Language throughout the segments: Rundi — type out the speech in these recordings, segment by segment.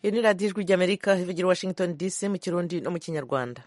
iri ni radiyo ijwi ry'amerika ivugira i washington dc mu kirundi no mu kinyarwanda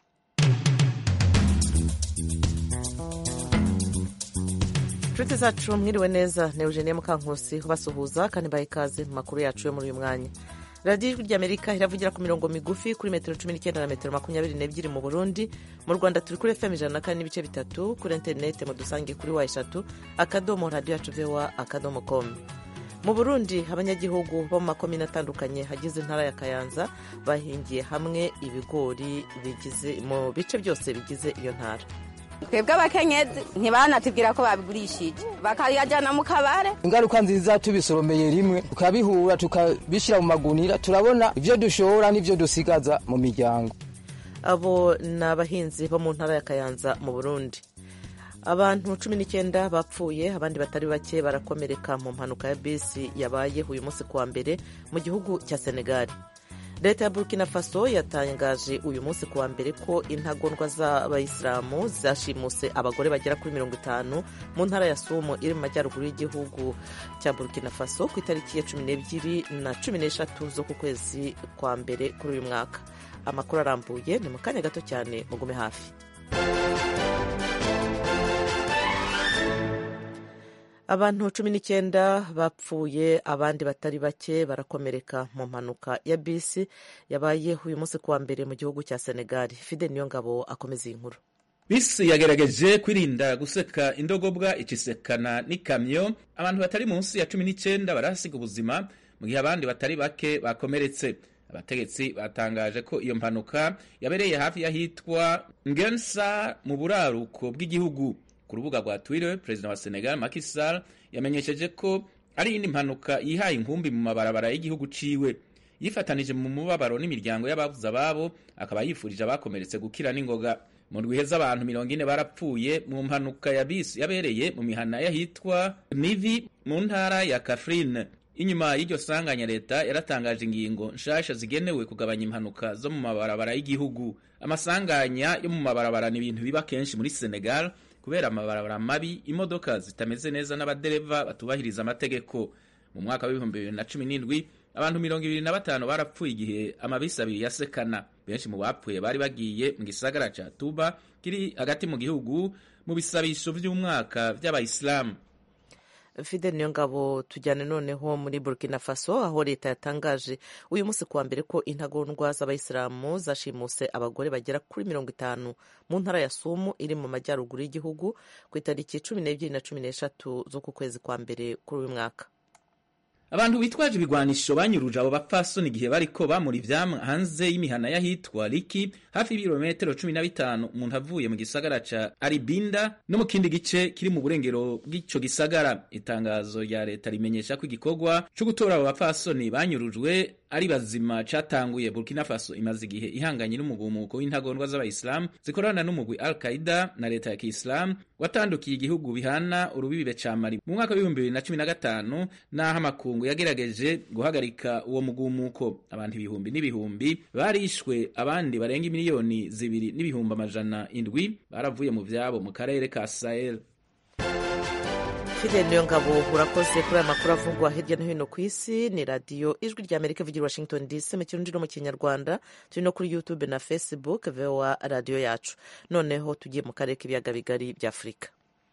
inshuti zacu mwiriwe neza ni eugenie mukankusi ubasuhuza kandi baha ikaze mu makuru yacu yo muri uyu mwanya radiyo ijwi ry'amerika iravugira ku mirongo migufi kuri metero cumi n'icyenda na metero makumyabiri n'ebyiri mu burundi mu rwanda turi kuri fm ijana na kane n'ibice bitatu kuri interinete mudusange kuri wa eshatu akadomo radiyo yacu vewa akadomo komu mu burundi abanyagihugu bo mu makomine atandukanye hagize intara ya kayanza bahingiye hamwe ibigori bigize mu bice byose bigize iyo ntara twebwe abakenyezi ntibanatubwira ko babigurishije bakayajyana mu kabare ingaruka nziza tubisoromeye rimwe tukabihura tukabishyira mu magunira turabona ibyo dushora n'ibyo dusigaza mu miryango abo ni abahinzi bo mu ntara ya kayanza mu burundi abantu cumi n'icyenda bapfuye abandi batari bake barakomereka mu mpanuka ya bisi yabaye uyu munsi kuwa mbere mu gihugu cya senegali leta ya burkina faso yatangaje uyu munsi kuwa mbere ko intagondwa z'abayisilamu zashimuse abagore bagera kuri mirongo itanu mu ntara ya sumu iri mu majyaruguru y'igihugu cya burkina faso ku itariki ya cumi n'ebyiri na cumi n'eshatu zo ku kwezi kwa mbere kuri uyu mwaka amakuru arambuye ni mu kanya gato cyane mugume hafi abantu cumi n'icyenda bapfuye abandi batari bake barakomereka mu mpanuka ya bisi yabaye uyu munsi kuwa mbere mu gihugu cya senegali fide niyo ngabo akomeza iyi nkuru bisi yagerageje kwirinda guseka indogobwa ikisekana n'ikamyo abantu batari munsi ya cumi n'icyenda barahasiga ubuzima mu gihe abandi batari bake bakomeretse abategetsi batangaje ko iyo mpanuka yabereye hafi y'ahitwa ngensa mu buraruko bw'igihugu ku rubuga rwa Twitter perezida wa Senegal Macky Sall yamenyesheje ko ari iyindi mpanuka yihaye inkumbi mu mabarabara y'igihugu ciwe yifatanije mu mubabaro n'imiryango y'ababuze ababo akaba yifurije abakomeretse gukira n'ingoga mu ndwi z'abantu mirongo ine barapfuye mu mpanuka ya bisi yabereye mu mihana y'ahitwa Mivi mu ntara ya Kafrine inyuma y'iryo sanganya leta yaratangaje ingingo nshasha zigenewe kugabanya impanuka zo mu mabarabara y'igihugu amasanganya yo mu mabarabara ni ibintu biba kenshi muri Senegal kubera amabarabara mabi imodoka zitameze neza n'abadereva batubahiriza amategeko mu mwaka w'ibihumbi bibiri na cumi n'indwi abantu mirongo ibiri na batanu barapfuye igihe amabisi abiri yasekana benshi mu bapfuye bari bagiye mu gisagara ca tuba kiri hagati mu gihugu mu bisabisho vy'umwaka vy'abayisilamu fide niyo ngabo tujyane noneho muri burkina faso aho leta yatangaje uyu munsi kuwa mbere ko intagondwa z'abayisilamu zashimuse abagore bagera kuri mirongo itanu mu ntara ya sumu iri mu majyaruguru y'igihugu ku itariki cumi n'ebyiri na cumi n'eshatu z'uku kwezi kwa mbere kuri uyu mwaka abantu bitwaje ibigwanisho banyuruje abo bapfasoni igihe bariko bamura ivyamwa hanze y'imihana y'ahitwa Liki hafi y'ibirometero cumi na bitanu umuntu avuye mu gisagara ca Aribinda no mu kindi gice kiri mu burengero bw'ico gisagara itangazo rya leta rimenyesha ko igikorwa co gutora abo bapfasoni banyurujwe ari bazima catanguye Burkina Faso imaze igihe ihanganye n'umugumuko w'intagondwa z'abayisilamu zikorana n'umugwi Al Qaida na leta ya Kiislamu watandukiye igihugu bihana urubibe ca Mali mu mwaka w'ibihumbi bibiri na cumi na gatanu n'aho amakungu yagerageje guhagarika uwo mugumuko abantu ibihumbi n'ibihumbi barishwe abandi barenga miliyoni zibiri n'ibihumbi amajana indwi baravuye mu vyabo mu karere ka Sahel fide niyo ngabo urakoze kuri aya makuru avugwa hirya no hino ku isi ni radiyo ijwi rya amerika ivugira washington dc mu kirundi no mu kinyarwanda turi no kuri youtube na facebook voa radiyo yacu noneho tugiye mu karere k'ibiyaga bigari bya afurika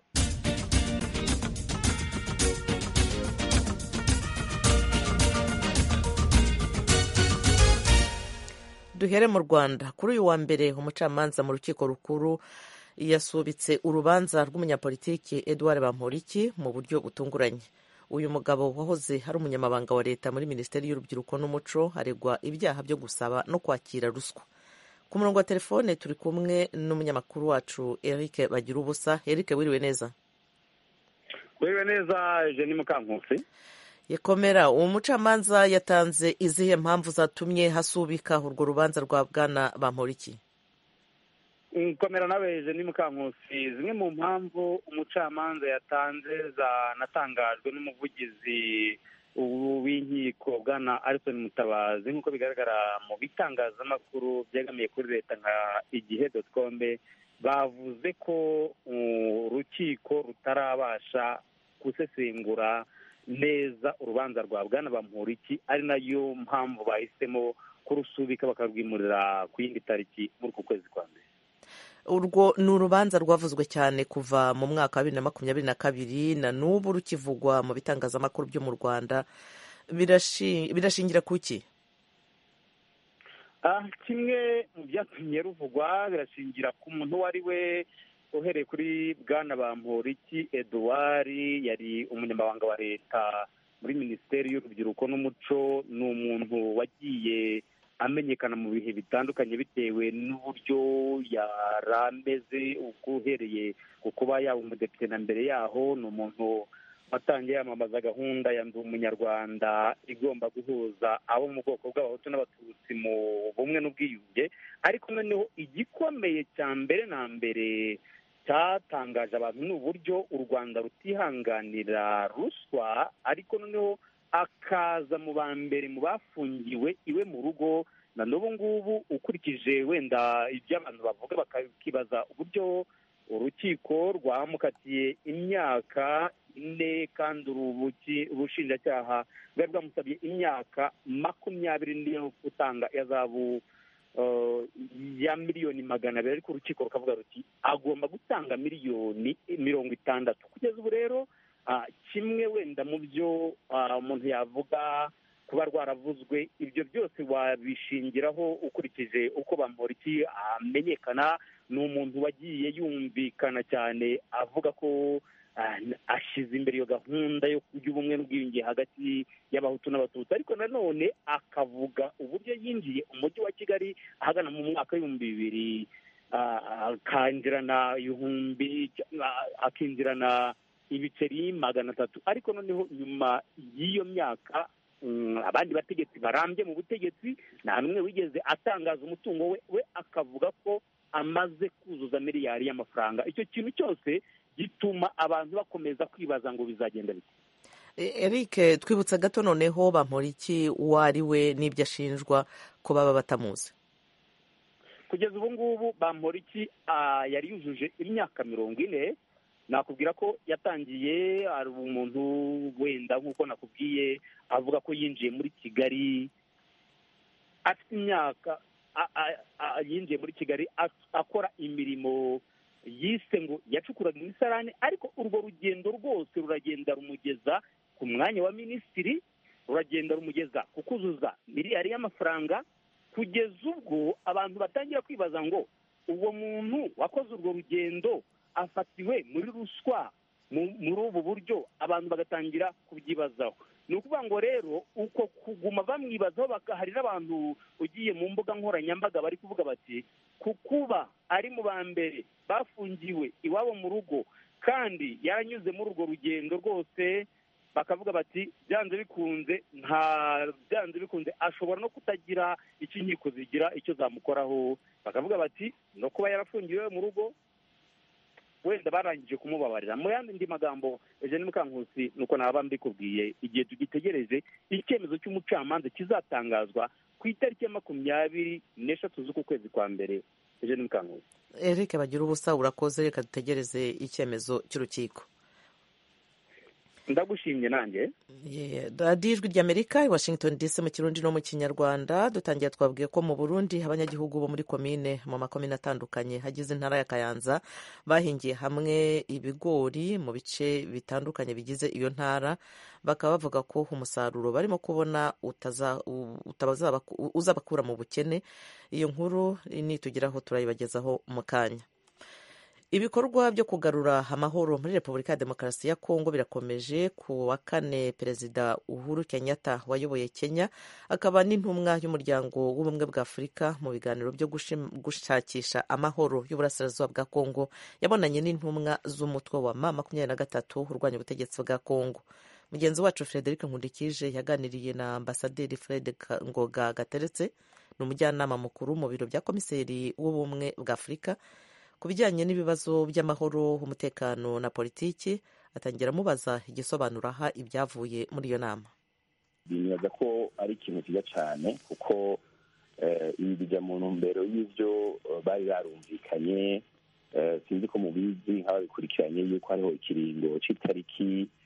duhere mu rwanda kuri uyu wa mbere umucamanza mu rukiko rukuru yasubitse urubanza rw'umunyapolitiki Edouard Bamporiki mu buryo butunguranye uyu mugabo wahoze ari umunyamabanga wa leta muri minisiteri y'urubyiruko n'umuco aregwa ibyaha byo gusaba no kwakira ruswa ku murongo wa telefone turi kumwe n'umunyamakuru wacu Eric bagira ubusa Eric wiriwe neza wiriwe neza Jenny Mukankusi yekomera uwo mucamanza yatanze izihe mpamvu zatumye hasubika urwo rubanza rwa bwana Bamporiki komera nawe Jenny Mukankusi zimwe mu mpamvu umucamanza yatanze zanatangajwe n'umuvugizi w'inkiko bwana Alison Mutabazi nk'uko bigaragara mu bitangazamakuru byegamiye kuri leta nka igihe dotcom bavuze ko urukiko rutarabasha gusesengura neza urubanza rwa bwana bamporiki ari nayo mpamvu bahisemo kurusubika bakarwimurira ku yindi tariki muri uku kwezi kwa mbere urwo ni urubanza rwavuzwe cyane kuva mu mwaka wa bibiri na makumyabiri na kabiri na n'ubu rukivugwa mu bitangazamakuru byo mu rwanda birashingira ku ki kimwe mu byatumye ruvugwa birashingira ku muntu uwo ari we uhereye kuri bwana bamporiki eduard yari umunyamabanga wa leta muri minisiteri y'urubyiruko n'umuco ni umuntu wagiye amenyekana mu bihe bitandukanye bitewe n'uburyo yari ameze uhereye ku kuba yaba umudepite na mbere yaho ni umuntu watangiye yamamaza gahunda ya ndi umunyarwanda igomba guhuza abo mu bwoko bw'abahutu n'abatutsi mu bumwe n'ubwiyunge ariko noneho igikomeye cya mbere na mbere cyatangaje abantu ni uburyo u rwanda rutihanganira ruswa ariko noneho akaza mu ba mbere mu bafungiwe iwe mu rugo na n'ubu ngubu ukurikije wenda ibyo abantu bavuga bakibaza uburyo urukiko rwamukatiye imyaka ine kandi ubushinjacyaha bwari bwamusabye imyaka makumyabiri niyo gutanga ihazabu ya miliyoni magana abiri ariko urukiko rukavuga ruti agomba gutanga miliyoni mirongo itandatu kugeza ubu rero kimwe wenda mu byo umuntu yavuga kuba rwaravuzwe ibyo byose wabishingiraho ukurikije uko bamporiki amenyekana ni umuntu wagiye yumvikana cyane avuga ko ashyize imbere iyo gahunda y'ubumwe n'ubwiyunge hagati y'abahutu n'abatutsi ariko nanone akavuga uburyo yinjiye umujyi wa kigali ahagana mu mwaka w'ibihumbi bibiri akinjirana ibihumbi akinjirana ibiceri magana atatu ariko noneho nyuma y'iyo myaka abandi bategetsi barambye mu butegetsi nta n'umwe wigeze atangaza umutungo we we akavuga ko amaze kuzuza miliyari y'amafaranga icyo kintu cyose gituma abantu bakomeza kwibaza ngo bizagenda bite eric twibutsa gato noneho bamporiki uwo ari we n'ibyo ashinjwa ko baba batamuzi kugeza ubu ngubu bamporiki yari yujuje imyaka mirongo ine nakubwira ko yatangiye hari umuntu wenda nk'uko nakubwiye avuga ko yinjiye muri kigali afite imyaka yinjiye muri kigali akora imirimo yise ngo yacukuraga imisarane ariko urwo rugendo rwose ruragenda rumugeza ku mwanya wa minisitiri ruragenda rumugeza ku kuzuza miliyari y'amafaranga kugeza ubwo abantu batangira kwibaza ngo uwo muntu wakoze urwo rugendo afatiwe muri ruswa muri ubu buryo abantu bagatangira kubyibazaho ni ukuvuga ngo rero uko kuguma bamwibazaho hari n'abantu ugiye mu mbuga nkoranyambaga bari kuvuga bati ku kuba ari mu ba mbere bafungiwe iwabo mu rugo kandi yaranyuze muri urwo rugendo rwose bakavuga bati byanze bikunze nta byanze bikunze ashobora no kutagira icyo inkiko zigira icyo zamukoraho bakavuga bati no kuba yarafungiwe mu rugo wenda barangije kumubabarira mu yandi magambo eugene mukankusi nuko naba mbikubwiye igihe tugitegereje icyemezo cy'umucamanza kizatangazwa ku itariki ya makumyabiri n'eshatu z'uku kwezi kwa mbere eugene mukankusi eric bagira ubusa urakoze reka dutegereze icyemezo cy'urukiko ndagushimye nanjye radiyo ijwi ry'amerika i washington dc mu kirundi no mu kinyarwanda dutangiye twabwiye ko mu burundi abanyagihugu bo muri komine mu makomine atandukanye hagize intara ya kayanza bahingiye hamwe ibigori mu bice bitandukanye bigize iyo ntara bakaba bavuga ko umusaruro barimo kubona uzabakura mu bukene iyo nkuru nitugeraho turayibagezaho mu kanya ibikorwa byo kugarura amahoro muri repubulika ya demokarasi ya kongo birakomeje ku wa kane perezida uhuru kenyatta wayoboye kenya akaba n'intumwa y'umuryango w'ubumwe bwa afurika mu biganiro byo gushakisha amahoro y'uburasirazuba bwa kongo yabonanye n'intumwa z'umutwe wa ma makumyabiri na gatatu urwanya ubutegetsi bwa kongo mugenzi wacu frederic nkundikije yaganiriye na ambasaderi fred ngoga gateretse ni umujyanama mukuru mu biro bya komiseri w'ubumwe bwa afurika ku bijyanye n'ibibazo by'amahoro umutekano na politiki atangira amubaza igisobanuro aha ibyavuye muri iyo nama bibaza ko ari ikintu cyiza cyane kuko ibi bijya mu ntumbero y'ibyo bari barumvikanye sinzi ko mubizi nk'ababikurikiranye yuko hariho ikiringo cy'itariki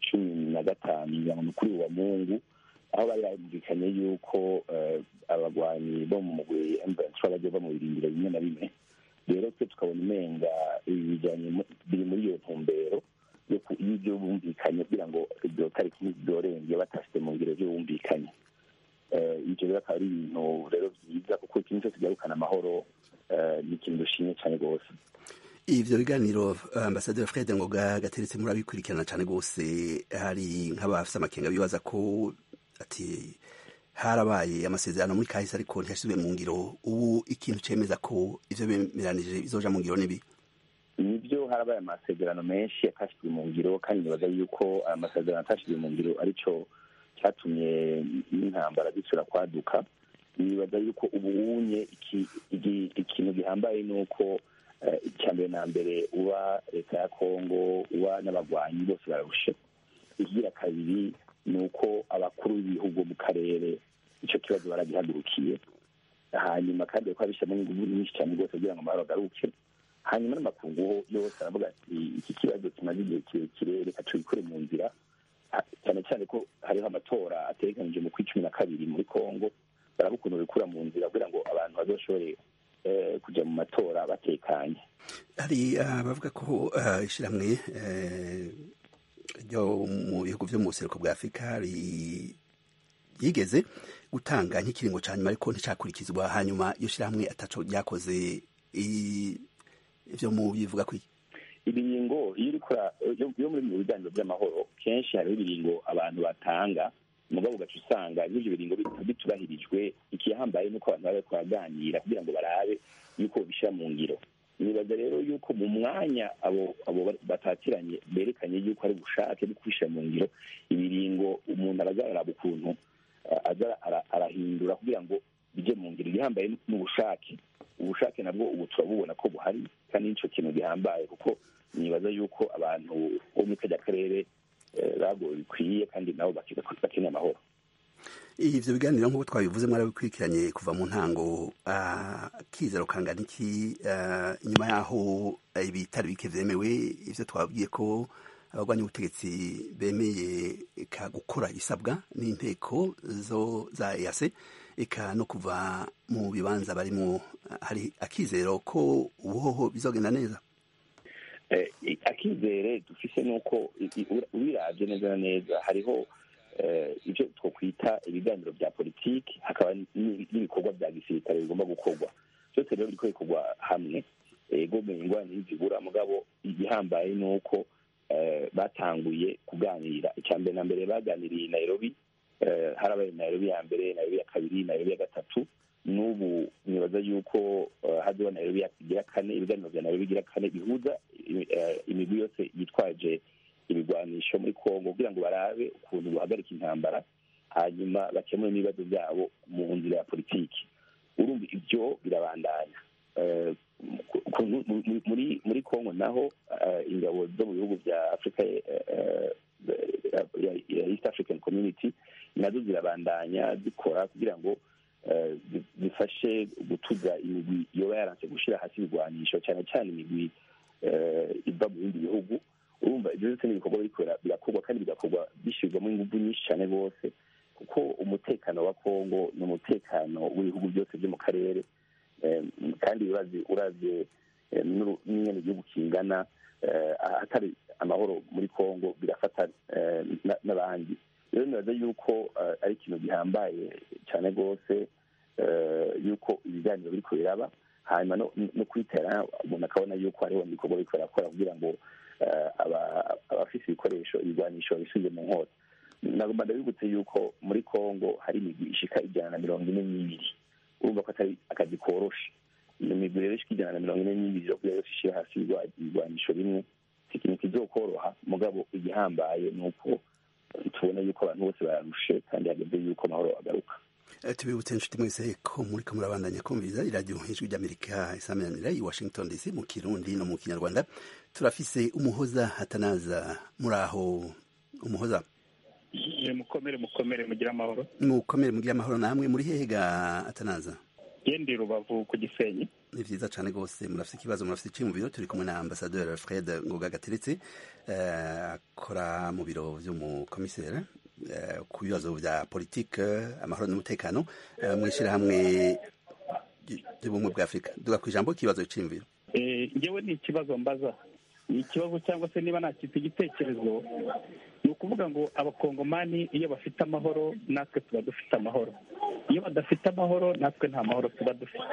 cumi na gatanu kugira ngo ni kuri uwa mungu aho bari barumvikanye yuko abagwanyi bo mu mugwi emburanse bagiye bava mu birindiro bimwe na bimwe rero twe tukabona umenga ibi bijyanye biri muri iyo ntumbero y'ibyo bumvikanye kugira ngo ibyo tariki byorenge batashyize mu ngiro byo bumvikanye ibyo rero akaba ari ibintu rero byiza kuko ikintu cyose kigarukana amahoro ni ikintu dushimye cyane rwose ivyo biganiro ambasaderi fred ngoga gateretse murabikurikirana cyane rwose hari nk'abafise amakenga bibaza ko ati harabaye amasezerano muri kahise ariko ntiyashyizwe mu ngiro ubu ikintu cemeza ko ivyo bemeranije bizoja mu ngiro nibi nibyo harabaye amasezerano menshi yatashyizwe mu ngiro kandi nibaza yuko aya masezerano atashyizwe mu ngiro aricyo cyatumye n'intambara zisubira kwaduka nibaza yuko ubu unye ikintu gihambaye ni uko icya mbere na mbere uba leta ya kongo uba n'abagwanyi bose bararushe ikigira kabiri ni uko abakuru b'ibihugu mu karere icyo kibazo baragihagurukiye hanyuma kandi bakaba bishyiramo ingufu nyinshi cyane rwose kugira ngo amahoro agaruke hanyuma n'amakungu yose aravuga ati iki kibazo kimaze igihe kirekire reka tubikore mu nzira cyane cyane ko hariho amatora ategekanije mu kwi cumi na kabiri muri kongo baraba ukuntu bikura mu nzira kugira ngo abantu bazoshobore kujya mu matora batekanye hari abavuga ko ishyirahamwe ryo mu bihugu byo mu buseruko bwa afurika yigeze gutanga nk'ikiringo cya nyuma ariko nticyakurikizwa hanyuma iyo shyirahamwe ataco ryakoze ibyo mu bivuga kwi ibiringo iyo uri yo muri mu biganiro by'amahoro kenshi hariho ibiringo abantu batanga mugabo ugaca usanga n'ibyo biringo bitubahirijwe ikihambaye nuko abantu baba baraganira kugira ngo barabe yuko babishyira mu ngiro nibaza rero yuko mu mwanya abo abo batatiranye berekanye yuko ari ubushake bwo kubishyira mu ngiro ibiringo umuntu aragararaba ukuntu aza arahindura kugira ngo bijye mu ngiro igihambaye n'ubushake ubushake nabwo ubu turabubona ko buhari kandi n'icyo kintu gihambaye kuko nibaza yuko abantu bo muri kajya karere bagowe bikwiye kandi nabo bakeneye amahoro ivyo biganiro nk'uko twabivuze mwarabikurikiranye kuva mu ntango akizero kangana iki inyuma yaho ibitari bike vyemewe ivyo twabwiye ko abagwanya ubutegetsi bemeye eka gukora isabwa n'inteko zo za EAC eka no kuva mu bibanza barimo hari akizero ko ubuhoho bizogenda neza akizere dufise nuko ubiravye neza na neza hariho ibyo twakwita ibiganiro bya politiki hakaba n'ibikorwa bya gisirikare bigomba gukorwa byose rero biriko bikorwa hamwe ego ingwani zibura mugabo igihambaye ni uko batanguye kuganira icya mbere na mbere baganiriye nairobi harabaye nairobi ya mbere nairobi ya kabiri nairobi ya gatatu n'ubu nibaza yuko haziho nairobi igira kane ibiganiro bya nairobi igira kane bihuza imigwi yose yitwaje ibigwanisho muri kongo kugira ngo barabe ukuntu buhagarika intambara hanyuma bakemure n'ibibazo byabo mu nzira ya politiki urumva ibyo birabandanya muri muri kongo naho ingabo zo mu bihugu bya afurika ya east african community nazo zirabandanya zikora kugira ngo zifashe gutuza imigwi yoba yaranse gushyira hasi ibigwanisho cyane cyane imigwi iva mu bindi bihugu urumva ibyo byose ni ibikorwa birakorwa kandi bigakorwa bishyirwamo ingufu nyinshi cyane rwose kuko umutekano wa kongo ni umutekano w'ibihugu byose byo mu karere kandi uravye n'ingene igihugu kingana ahatari amahoro muri kongo birafata n'abandi rero nibaza yuko ari ikintu gihambaye cyane rwose yuko ibiganiro biriko biraba hanyuma no kwitera umuntu akabona yuko hariho ibikorwa biriko birakora kugira ngo abafise ibikoresho ibigwanisho bisubize mu nkota nagomba ndabibutse yuko muri kongo hari imigwi ishika ijana na mirongo ine n'ibiri urumva ko atari akazi koroshe iyo migwi rero ishika ijana na mirongo ine n'ibiri yo kugira yose ishira hasi ibigwanisho bimwe si ikintu kizokoroha mugabo igihambaye ni uko tubona yuko abantu bose bararushe kandi hageze yuko amahoro agaruka tubibutse inshuti mwese ko muriko murabandanya kumviriza iradiyo ijwi ry'amerika isaminanira i washington dc mu kirundi no mu kinyarwanda turafise umuhoza hatanaza muri aho umuhoza mukomere mukomere mugire amahoro mukomere mugire amahoro namwe muri hehe ga atanaza gendi rubavu ku gisenyi ni vyiza cane rwose murafite ikibazo murafite iki mu biro turi kumwe na ambasaderi fred ngoga gateretse akora mu biro vy'umukomiseri ku bibazo vya politike amahoro n'umutekano mu ishyirahamwe ry'ubumwe bwa afurika duga ku ijambo ikibazo c'imviro ngewe ni ikibazo mbaza ni ikibazo cyangwa se niba nakita igitekerezo ni ukuvuga ngo abakongomani iyo bafite amahoro natwe tuba dufite amahoro iyo badafite amahoro natwe nta mahoro tuba dufite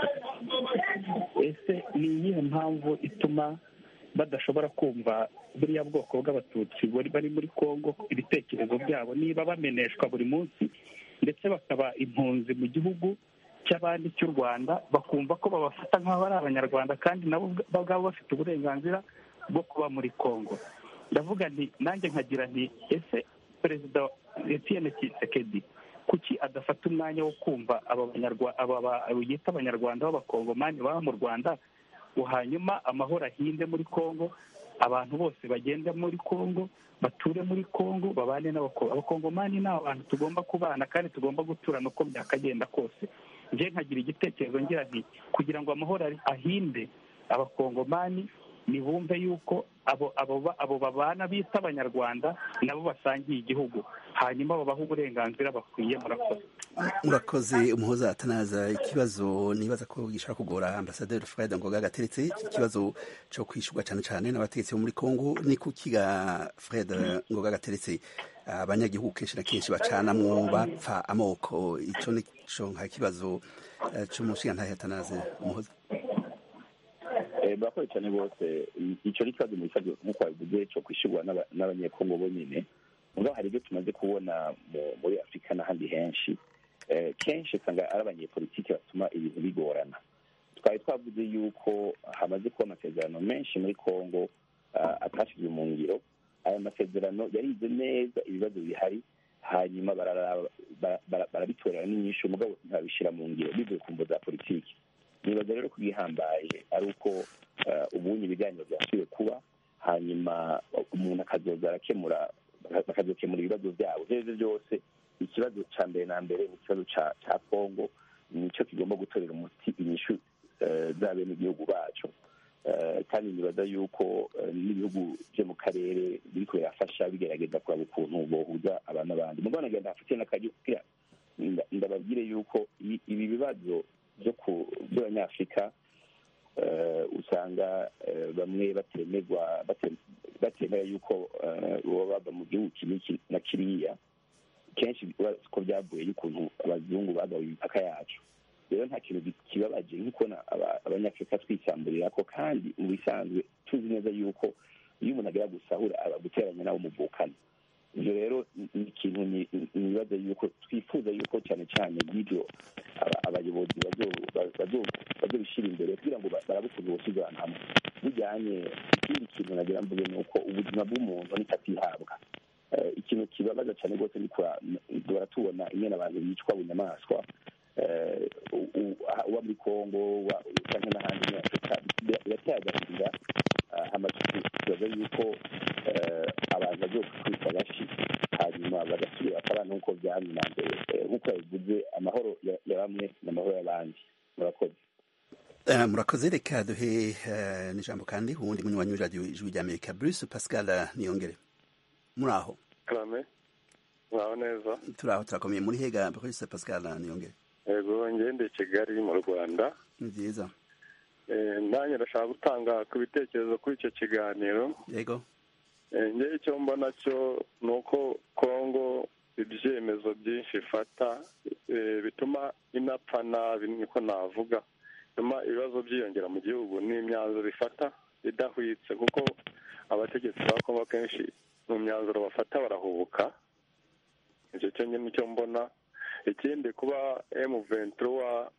ese ni iyihe mpamvu ituma badashobora kumva buriya bwoko bw'abatutsi bari muri congo ibitekerezo byabo niba bameneshwa buri munsi ndetse bakaba impunzi mu gihugu cy'abandi cy'u rwanda bakumva ko babafata nk'aho ari abanyarwanda kandi nabo ubwabo bafite uburenganzira bwo kuba muri congo ndavuga nti nanjye nkagira nti ese perezida etienne kisekedi kuki adafata umwanya wo kumva aba yita abanyarwanda b'abakongomani baba mu rwanda ngo hanyuma amahoro ahinde muri congo abantu bose bagende muri congo bature muri congo babane n'abakongomani ni abantu tugomba kubana kandi tugomba guturana uko byakagenda kose njye nkagira igitekerezo ngira nti kugira ngo amahoro ahinde abakongomani nibumve yuko abo abo babana bita abanyarwanda nabo basangiye igihugu hanyuma babaha uburenganzira bakwiye murakoze murakoze umuhoza atanaza ikibazo nibaza ko gishobora kugora ambasaderi fred ngoga gateretse ikibazo cyo kwishyurwa cyane cyane n'abategetsi bo muri congo ni kukiga fred ngoga gateretse abanyagihugu kenshi na kenshi bacanamwo bapfa amoko icyo ni cyo nka kibazo cy'umushingantahe atanaze umuhoza murakoze cyane rwose icyo ni ikibazo nk'uko wabivuze cyo kwishyurwa n'abanyekongo bonyine mugabo hari ibyo tumaze kubona muri afurika n'ahandi henshi kenshi usanga ari abanyepolitiki batuma ibintu bigorana twari twavuze yuko hamaze kuba amasezerano menshi muri congo atashyizwe mu ngiro aya masezerano yarize neza ibibazo bihari hanyuma barabitorera n'inyinshi umugabo ntibabishyira mu ngiro bivuye ku mvo za politiki nibaza rero ko igihambaye ari uko ubundi ibiganiro byasubiye kuba hanyuma umuntu akazoza arakemura bakazokemura ibibazo byabo ibyo aribyo byose ikibazo cya mbere na mbere ni ikibazo cya kongo nicyo kigomba gutorera umuti inyishu z'abenegihugu bacu kandi nibaza yuko n'ibihugu byo mu karere biri birafasha bigerageza kureba ukuntu bohuza abantu n'abandi mugabo nagenda hafite n'akajya kugira ndababwire yuko ibi bibazo by'abanyafurika usanga bamwe batemerwa batemera yuko baba bava mu gihugu iki na kiriya kenshi ko byavuye y'ukuntu abazungu bagawe imipaka yacu rero nta kintu kibabaje nko kubona abanyafurika twisamburira ko kandi mu bisanzwe tuzi neza yuko iyo umuntu agera gusahura aba guteranya nabo muvukana ibyo rero ni ikintu nibaza yuko twifuza yuko cyane cyane y'ibyo abayobozi bazobishyira imbere kugira ngo barabe ukuntu bosize abantu hamwe bijyanye ikindi kintu nagira mvuge ni uko ubuzima bw'umuntu nicyo atihabwa ikintu kibabaza cyane rwose ni duhora tubona ingene abantu bicwa bunyamaswa uba muri kongo cyangwa n'ahandi muri afurika birateye agahinda tubaza yuko abantu bagiye kwitwa agashi hanyuma bagasubira bakaba nk'uko byamye na mbere nk'uko yabivuze amahoro ya bamwe n'amahoro y'abandi murakoze murakoze reka duhe n'ijambo kandi uwundi munywanyi w'iradiyo ijwi rya amerika bruce pascal niyongere muri aho muraho neza turi aho turakomeye muri hega bruce pascal niyongere yego ngende kigali mu rwanda ni byiza nanjye ndashaka gutanga ku bitekerezo kuri icyo kiganiro yego ngewe icyo mbona cyo ni uko kongo ibyemezo byinshi ifata bituma inapfa nabi niko navuga bituma ibibazo byiyongera mu gihugu n'imyanzuro ifata idahwitse kuko abategetsi ba kongo kenshi mu myanzuro bafata barahubuka icyo cyo nicyo mbona ikindi kuba emu ventura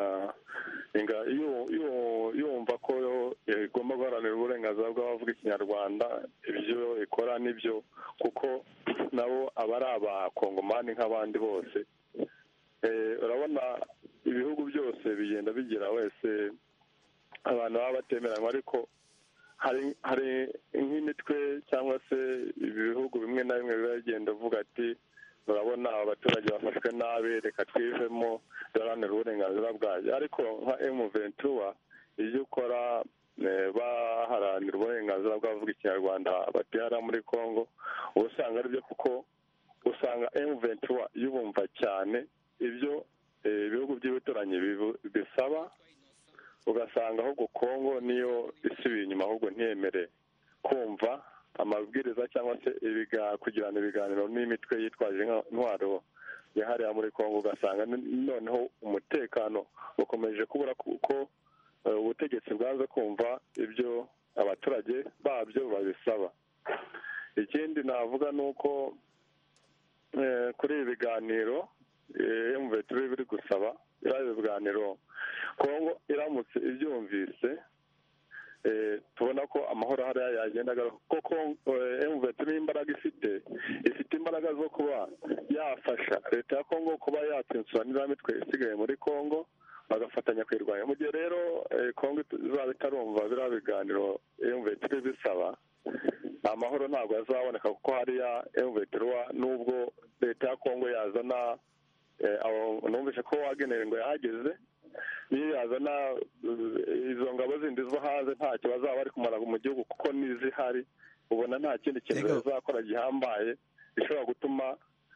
yumva ko igomba guharanira uburenganzira bw'abavuga ikinyarwanda ibyo ikora nibyo kuko nabo aba ari abakongomani nk'abandi bose urabona ibihugu byose bigenda bigira wese abantu baba batemeranywa ariko hari nk'imitwe cyangwa se ibihugu bimwe na bimwe biba bigenda uvuga ati urabona abaturage bafashwe nabi reka twivemo duharanire uburenganzira bwayo ariko nka emu ventura ibyo ukora baharanira uburenganzira bw'abavuga ikinyarwanda batera muri congo uba usanga aribyo kuko usanga emuventura yubumva cyane ibyo ibihugu by'ibituranyi bisaba ugasanga ahubwo kongo niyo isubiye inyuma ahubwo ntiyemere kumva amabwiriza cyangwa se kugirana ibiganiro n'imitwe yitwaje intwaro yahariye muri kongo ugasanga noneho umutekano ukomeje kubura kuko ubutegetsi bwanze kumva ibyo abaturage babyo babisaba ikindi navuga ni uko kuri ibi biganiro emuveturi biri gusaba biriya biganiro kongo iramutse ibyumvise tubona ko amahoro hariya yagenda kuko emuveturi n'imbaraga ifite ifite imbaraga zo kuba yafasha leta ya kongo kuba yatsinsura n'iriya mitwe isigaye muri kongo bagafatanya kuyirwanya mu gihe rero kongo izaba itarumva biriya biganiro emuveturi bisaba amahoro ntabwo azaboneka kuko hariya emuveturi n'ubwo leta ya kongo yazana numvise ko wagenewe ngo yahageze niyo yazana izo ngabo zindi zo hanze ntacyo bazaba bari kumara mu gihugu kuko n'izihari ubona nta kindi kintu bazakora gihambaye gishobora gutuma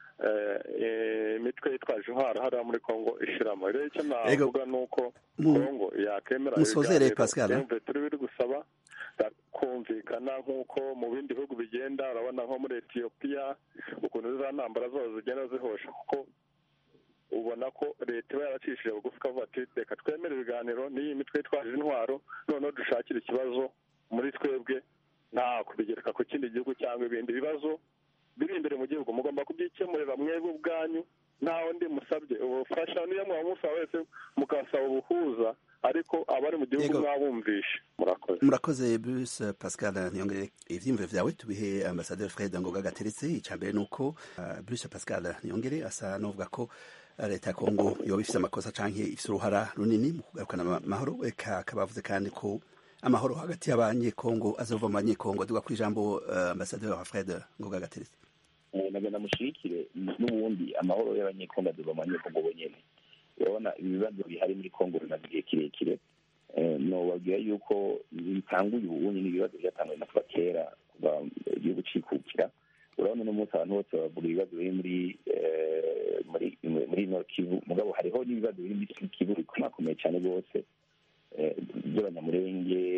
imitwe yitwaje intwaro hariya muri kongo ishiramo rero icyo navuga ni uko kongo yakemera ibiganiro turi biri gusaba kumvikana nk'uko mu bindi bihugu bigenda urabona nko muri etiyopiya ukuntu za ntambara zose zigenda zihosha kuko ubona ko leta iba yaracishije bugufi ikavuga ati reka twemere ibiganiro n'iyi mitwe yitwaje intwaro noneho dushakire ikibazo muri twebwe nta kubigereka ku kindi gihugu cyangwa ibindi bibazo biri imbere mu gihugu mugomba kubyikemurira mwebwe ubwanyu nta wundi musabye ubufasha niyo mwaba musaba wese mukasaba ubuhuza ariko abari mu gihugu mwabumvishe murakoze murakoze bruce pascal ntiyongere ivyiyumviro vyawe tubihe ambasaderi fred ngoga gateretse ica mbere ni uko bruce pascal ntiyongere asa n'uvuga ko leta ya kongo yoba ifise amakosa canke ifise uruhara runini mu kugarukana amahoro eka akaba avuze kandi ko amahoro hagati y'abanyekongo azova mu banyekongo duga kuri ijambo ambasaderi wa fred ngoga gateretse nagenda mushigikire n'ubundi amahoro y'abanyekongo azova mu banyekongo bonyene urabona ibibazo bihari muri kongo bimaze igihe kirekire nobabwira yuko bitanguye ubundi n'ibibazo byatanguye na kuva kera kuva igihugu cikukira urabona uno munsi abantu bose bavuga ibibazo biri muri muri muri nord kivu mugabo hariho n'ibibazo biri muri kivu bikomakomeye cyane rwose by'abanyamurenge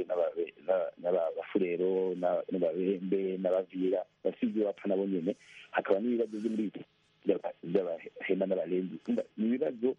n'abafurero n'ababembe n'abavira bafite ibyo bapfa nabo nyene hakaba n'ibibazo byo muri by'abahema n'abarenzi ni ibibazo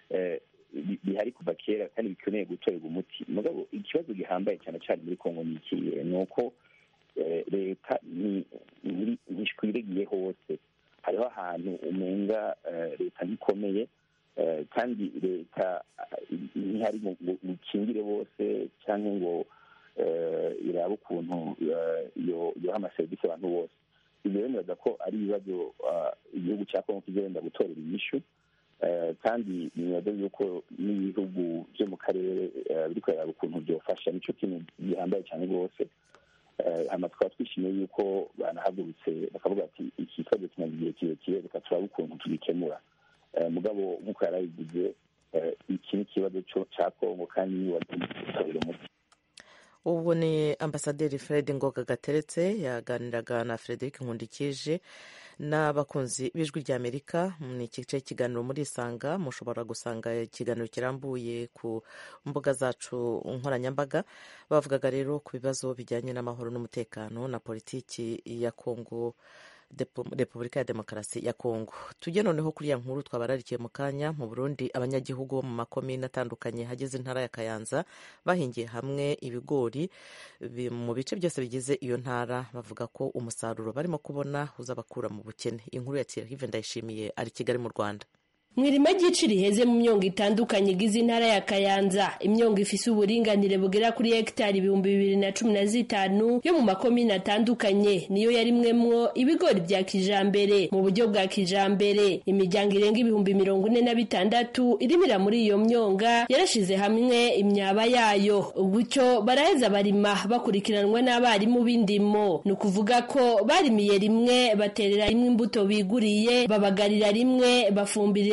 bihari kuva kera kandi bikeneye gutorerwa umuti mugabo ikibazo gihambaye cyane cyane muri kongo ni ikihe ni uko leta ntishwiregiye hose hariho ahantu umenga leta ntikomeye kandi leta ntihari ngo ikingire bose cyangwa ngo irabe ukuntu yoha amaserivisi abantu bose ibyo bemeza ko ari ibibazo igihugu cya kongo kizagenda gutorera inyishu kandi nibaza yuko n'ibihugu byo mu karere biri kureba ukuntu byofasha nicyo kintu gihambaye cyane rwose hano tukaba twishimiye yuko banahagurutse bakavuga ati iki kibazo kimaze igihe kirekire reka turabe ukuntu tubikemura mugabo nk'uko yari abivuze iki ni ikibazo cya kongo kandi niba gutorera umuti ubu ni ambasaderi fred ngoga gateretse yaganiraga na frederic nkundikije n'abakunzi b'ijwi ry'amerika ni igice cy'ikiganiro muri isanga mushobora gusanga ikiganiro kirambuye ku mbuga zacu nkoranyambaga bavugaga rero ku bibazo bijyanye n'amahoro n'umutekano na politiki ya kongo repubulika ya demokarasi ya kongo tujye noneho kuri ya nkuru twabararikiye mu kanya mu burundi abanyagihugu bo mu makomine atandukanye hageze intara ya kayanza bahingiye hamwe ibigori mu bice byose bigize iyo ntara bavuga ko umusaruro barimo kubona uzabakura mu bukene inkuru ya tirahive ndayishimiye ari kigali mu rwanda mu irima ry'ici riheze mu myongo itandukanye igize intara ya kayanza imyongo ifise uburinganire bugera kuri hegitari ibihumbi bibiri na cumi na zitanu yo mu makomine atandukanye niyo yarimwemwo ibigori bya kijambere mu buryo bwa kijambere imiryango irenga ibihumbi mirongo ine na bitandatu irimira muri iyo myonga yarashize hamwe imyaba yayo gutyo baraheza barima bakurikiranwa n'abarimu b'indimo ni ukuvuga ko barimiye rimwe baterera rimwe imbuto biguriye babagarira rimwe bafumbirira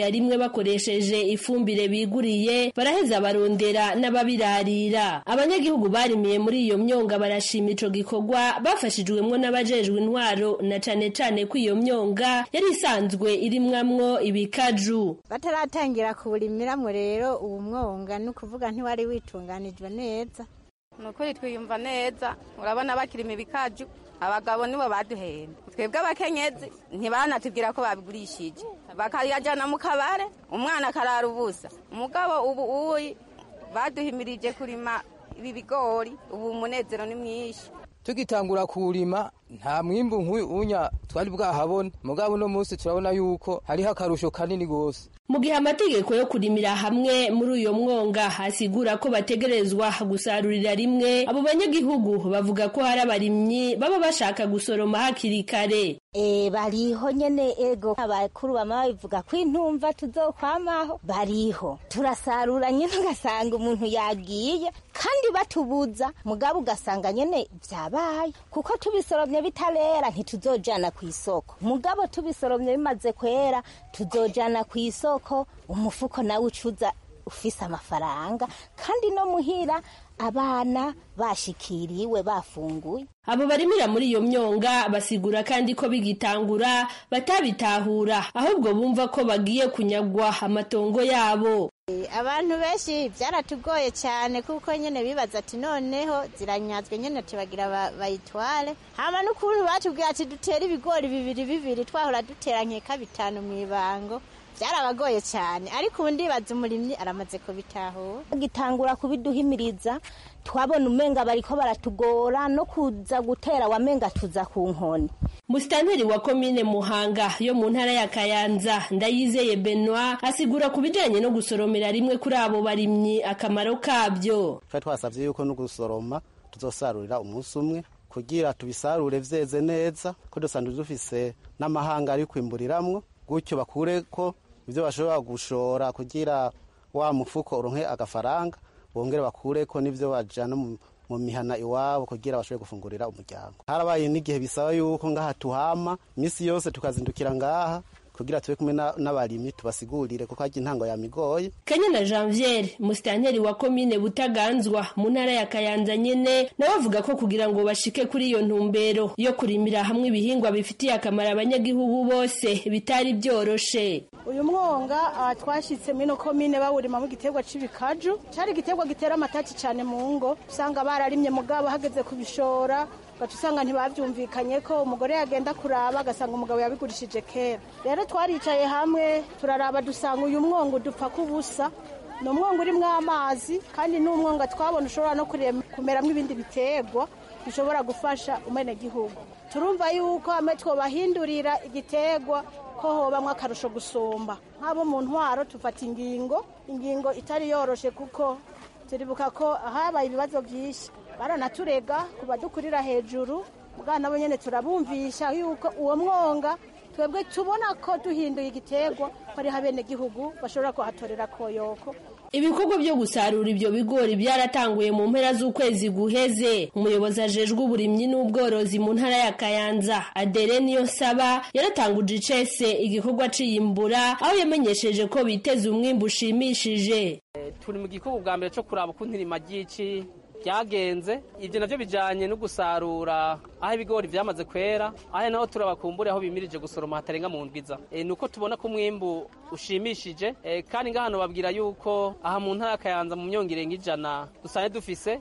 kurimira rimwe bakoresheje ifumbire biguriye baraheza barondera n'ababirarira abanyagihugu barimiye muri iyo myonga barashima ico gikorwa bafashijwemwo n'abajejwe intwaro na cane cane ko iyo myonga yari isanzwe irimwamwo ibikaju bataratangira kuwurimiramwo rero uwo mwonga ni ukuvuga ntiwari witunganijwe neza ni ukuri twiyumva neza urabona bakirima ibikaju abagabo nibo baduhenda twebwe abakenyezi ntibanatubwira ko babigurishije bakayajyana mu kabare umwana akarara ubusa umugabo ubu uyi baduhimirije kurima ibi bigori ubu umunezero ni mwinshi tugitangura kuwurima nta mwimbu nk'unya twari bwahabone mugabo uno munsi turabona yuko hariho akarusho kanini rwose mu gihe amategeko yo kurimira hamwe muri uyo mwonga asigura ko bategerezwa gusarurira rimwe abo banyagihugu bavuga ko hari abarimyi baba bashaka gusoroma hakiri kare e bariho nyene ego abakuru bama babivuga ko intumva tuzokwamaho bariho turasarura nyene ugasanga umuntu yagiye kandi batubuza mugabo ugasanga nyene vyabaye kuko tubisoromye bitarera ntituzojana ku isoko mugabo tubisoromye bimaze kwera tuzojana ku isoko umufuko nawe ucuza ufise amafaranga kandi no muhira abana bashikiriwe bafunguye abo barimira muri iyo myonga basigura kandi ko bigitangura batabitahura ahubwo bumva ko bagiye kunyagwa amatongo yabo abantu benshi byaratugoye cyane kuko nyine bibaza ati noneho ziranyazwe nyine tubagira bayitware hama n'ukuntu batubwira ati dutere ibigori bibiri bibiri twahora dutera nkeka bitanu mu ibango byarabagoye cyane ariko ubu ndibaza umurimyi aramaze kubitahura gitangura kubiduhimiriza twabona umenga bariko baratugora no kuza gutera wamenga tuza ku nkoni musitanteri wa komine muhanga yo mu ntara ya kayanza ndayizeye benoit asigura ku bijanye no gusoromera rimwe kuri abo barimyi akamaro kabyo twari twasabye yuko no gusoroma tuzosarurira umunsi umwe kugira tubisarure vyeze neza ko dusanzwe dufise n'amahanga ari kwimburiramwo gutyo bakure ko ibyo bashobora gushora kugira wa mufuko uronke agafaranga bongere bakure ko n'ibyo bajana mu mihana iwabo kugira bashobore gufungurira umuryango harabaye n'igihe bisaba yuko ngaha tuhama iminsi yose tukazindukira ngaha kugira tube kumwe n'abarimyi tubasigurire kuko harya intango yamigoye kanyana janviere musitanteri wa komine butaganzwa mu ntara ya kayanza nyene nawe avuga ko kugira ngo bashike kuri iyo ntumbero yo kurimira hamwe ibihingwa bifitiye akamaro abanyagihugu bose bitari byoroshe uyu mwonga twashyitse mino komine bawurimamo igiterwa c'ibikaju cari igiterwa gitera amataki cane mu ngo usanga bararimye mugabo hageze kubishora gaca usanga ntibabyumvikanye ko umugore yagenda kuraba agasanga umugabo yabigurishije kera rero twaricaye hamwe turaraba dusanga uyu mwonga udupfa k'ubusa ni umwonga urimo amazi kandi ni umwonga twabona ushobora no kumeramo ibindi biterwa bishobora gufasha umenegihugu turumva yuko hamwe twobahindurira igiterwa ko hobamwo akarusho gusumba nk'abo mu ntwaro tufata ingingo ingingo itari yoroshe kuko turibuka ko habaye ibibazo byinshi baranaturega ku badukurira hejuru bwana nabo nyine turabumvisha yuko uwo mwonga twebwe tubona ko duhinduye igiterwa ko ariho abenegihugu bashobora kuhatorera koyoko ibikorwa byo gusarura ibyo bigori byaratanguye mu mpera z'ukwezi guheze umuyobozi ajejwe uburimyi n'ubworozi mu ntara ya kayanza adere niyo saba yaratanguje icese igikorwa ciyimbura aho yamenyesheje ko biteze umwimbu ushimishije turi mu gikorwa bwa mbere cyo kuraba ukuntu irima ry'ici byagenze ibyo nabyo bijyanye no gusarura aho ibigori byamaze kwera aho naho turabakumbure aho bimirije gusoroma hatarenga mu ndwiza ni uko tubona ko umwimbu ushimishije kandi ngahano babwira yuko aha mu ntara kayanza mu myongo irenga ijana dusanzwe dufise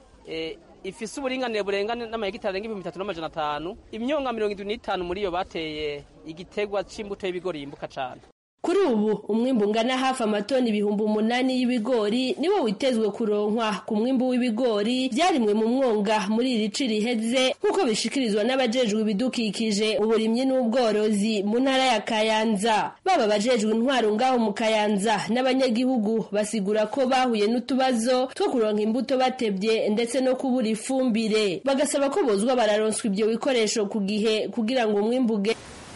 ifise uburinganire burengane n'amahegitari arenga ibihumbi bitatu n'amajana atanu imyonga mirongo irindwi n'itanu muri yo bateye igitegwa c'imbuto y'ibigori yimbuka cane kuri ubu umwimbu ungana hafi amatoni ibihumbi umunani y'ibigori niwo witezwe kuronkwa ku mwimbu w'ibigori byarimwe mu mwonga muri iri ci riheze nk'uko bishikirizwa n'abajejwe ibidukikije uburimyi n'ubworozi mu ntara ya kayanza baba abajejwe intwaro ngaho mu kayanza n'abanyagihugu basigura ko bahuye n'utubazo two kuronka imbuto batebye ndetse no kubura ifumbire bagasaba ko bozwa bararonswa ibyo bikoresho ku gihe kugira ngo umwimbu uge